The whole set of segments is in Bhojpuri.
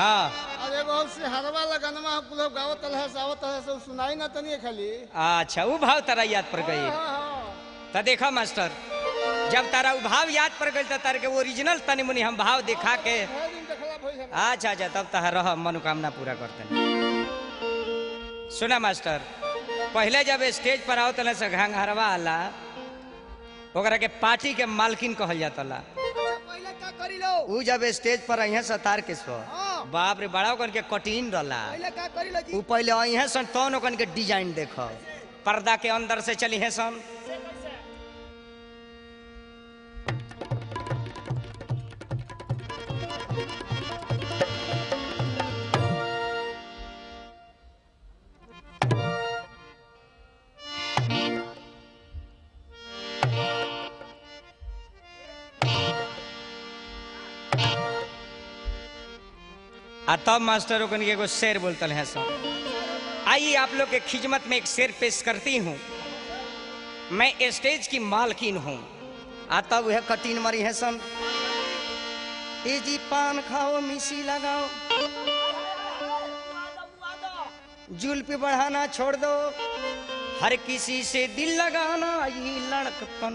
हाँ अरे बहुत से हरवा लगनमा हम लोग गावत है सावत है सब सुनाई ना तनी खाली अच्छा वो भाव तारा याद पड़ गई हाँ, हाँ। तो देखा मास्टर जब तारा वो भाव याद पड़ गई तो तार के ओरिजिनल तनी मुनी हम भाव दिखा के है दिन देखला भइल हमरा। अच्छा अच्छा तब तह रह मनोकामना पूरा करते सुना मास्टर पहले जब स्टेज पर आओ तले से घंघरवा आला ओकरा के पार्टी के मालकिन कहल जातला अच्छा, पहिले का करी लो ऊ जब स्टेज पर अइहे सतार के सो हाँ। बाप रे बड़ा ओकन के कठिन रहला पहिले का करी लो जी ऊ पहले अइहे सन तौन ओकन के डिजाइन देखो पर्दा के अंदर से चली है सन आ तब मास्टर ओकन के एगो शेर बोलतल है सब आइए आप लोग के खिदमत में एक शेर पेश करती हूँ मैं स्टेज की मालकिन हूँ आ तब वह कटीन मरी है सन ए जी पान खाओ मिसी लगाओ जुल पे बढ़ाना छोड़ दो हर किसी से दिल लगाना ये लड़कपन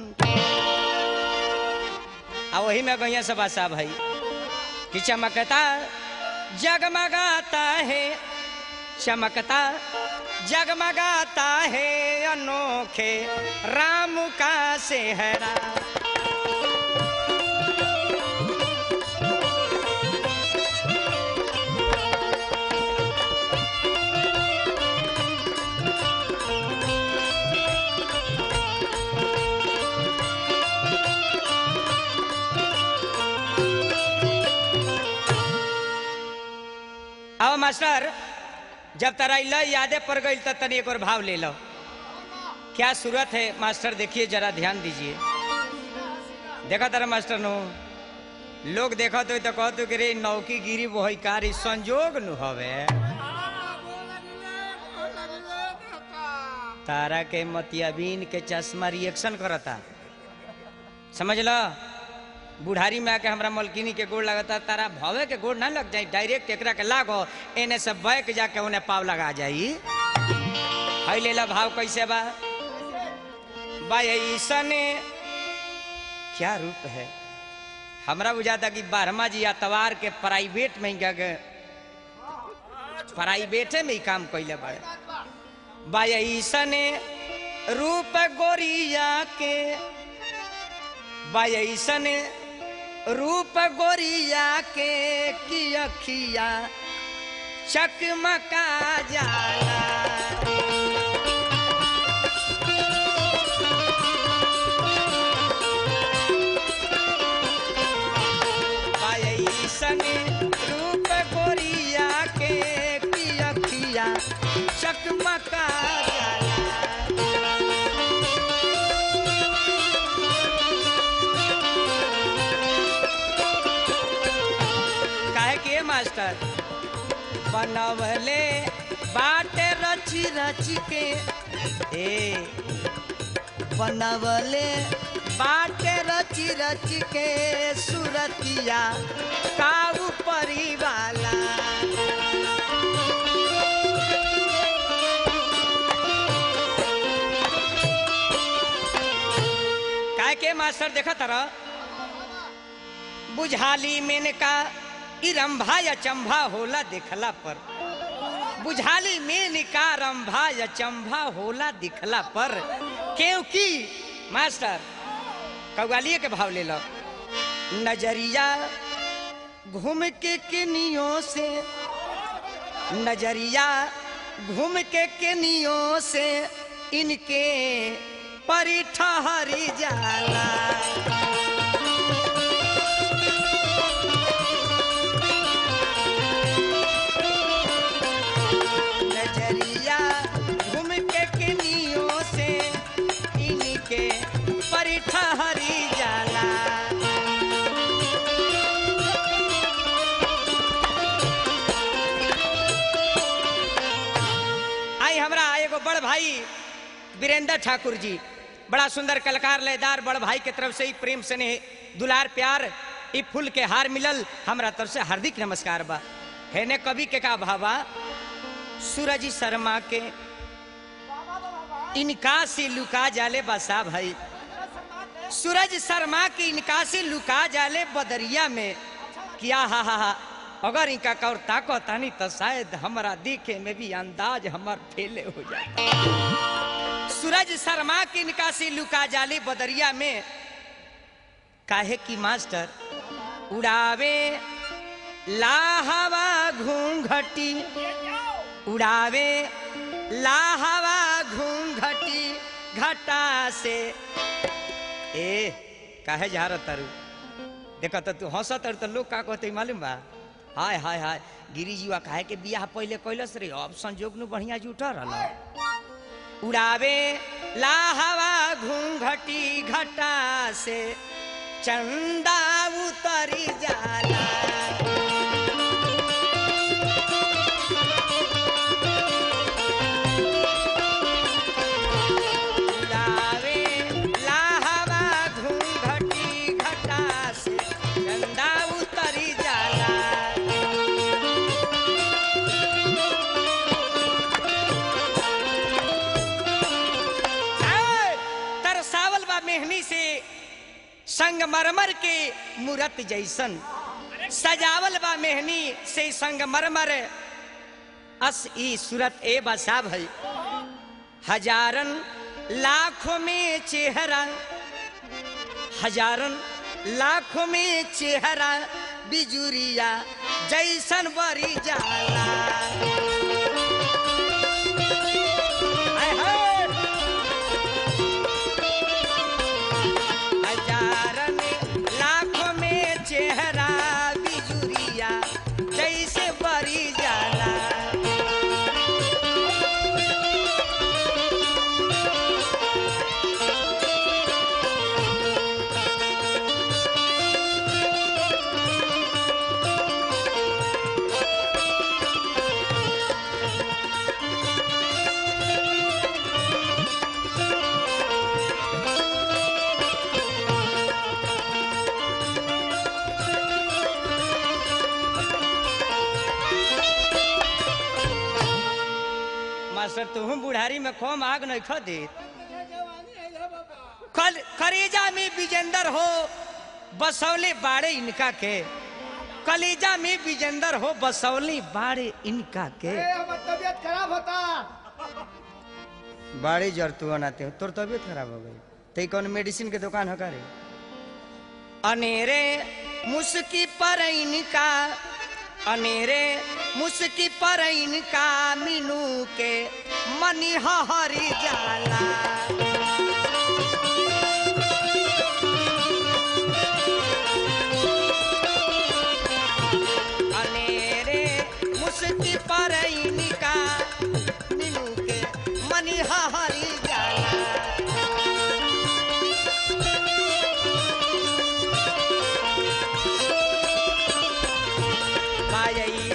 आ वही में गैया सब आशा भाई कि चमकता जगमगाता है चमकता जगमगाता है अनोखे राम का सेहरा अब मास्टर जब तरा इला यादें पड़ गई तो तनी एक और भाव ले लो क्या सूरत है मास्टर देखिए जरा ध्यान दीजिए देखा तारा मास्टर नो लोग देखा तो तो कहतो कि रे नौकी गिरी वो कारी संजोग नु हवे तारा के मतियाबीन के चश्मा रिएक्शन करता समझ लो बुढ़ारी में आके हमरा मलकिनी के गोड़ लगता तारा भवे के गोड़ ना लग जाई डायरेक्ट एकरा के लागो एने से बैक जाके उन्हें पाव लगा जाई हई लेला भाव कैसे बा बा ऐसने क्या रूप है हमरा बुझाता कि बारहमा जी अतवार के प्राइवेट में ही गए प्राइवेटे में ही काम कैले बड़े बा ऐसने रूप गोरिया के बा ऐसने रूप गोरिया के की अखिया चकमका जाला ऐसन रूप गोरिया के की अखिया चकमका जाला काहे के मास्टर बनवले बाटे रची रची के ए बनवले बाटे रची रची के सुरतिया काऊ परिवाला काहे के मास्टर देखा तारा बुझाली मेने का इरंभा या चंभा होला देखला पर बुझाली में का रंभा या चंभा होला दिखला पर क्योंकि मास्टर कव्वालिए के भाव ले लो नजरिया घूम के किनियों से नजरिया घूम के किनियों से इनके परी ठहरी जाला नजरिया घूम के किनियों से इनके पर ठहरी जाला आई हमरा एगो बड़ भाई वीरेंद्र ठाकुर जी बड़ा सुंदर कलाकार लयदार बड़ भाई के तरफ से ही प्रेम स्नेह दुलार प्यार ई फूल के हार मिलल हमरा तरफ से हार्दिक नमस्कार बा हेने कवि के का भावा सूरज शर्मा के इनका से लुका जाले बसा भाई सूरज शर्मा के इनका से लुका जाले बदरिया में क्या हा हा हा अगर इनका कौर ताको तानी तो शायद हमारा देखे में भी अंदाज हमार फेले हो जाए सूरज शर्मा के इनका से लुका जाले बदरिया में काहे की मास्टर उड़ावे लाहवा घूंघटी उड़ावे लाहवा घूंघटी घटा से ए काहे जा रहा तारू देखा तो तू हंसत तारू तो लोग का कहते मालूम बा हाय हाय हाय गिरी जीवा काहे के बियाह पहले कैलस रे अब संजोग नु बढ़िया जुटा रहला उड़ावे लाहवा घूंघटी घटा से चंदा उतरी जाला उड़ावे लाहवा घूंघटी घटा से चंदा उतरी जाला ऐ, तरसावल बा मेहनी से संगमरमर के मूरत जैसन सजावल बा मेहनी से संगमरमर अस ई सूरत ए बसा भई हजारन लाखों में चेहरा हजारन लाखों में चेहरा बिजुरिया जैसन बरी जाला हाय हाय। हजारन लाखों में चेहरा बिजुरिया जैसे बरी जाला मास्टर तुम बुढ़ारी में खोम आग नहीं खो दे कल करेजा में विजेंदर हो बसौले बाड़े इनका के कलेजा में विजेंदर हो बसौले बाड़े इनका के ए, हमर तबीयत खराब होता बाड़ी जर तू बनाते हो तोर तबीयत खराब हो गई ते कौन मेडिसिन के दुकान है का रे अनेरे मुस्की पर इनका अनेरे मुस्की पर इनका मीनू के मनी हरी जाला अनेरे मुस्की पर इनका मीनू के मनी हरी जाला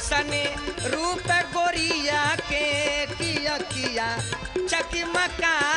रूप गोरिया के किया किया चकमका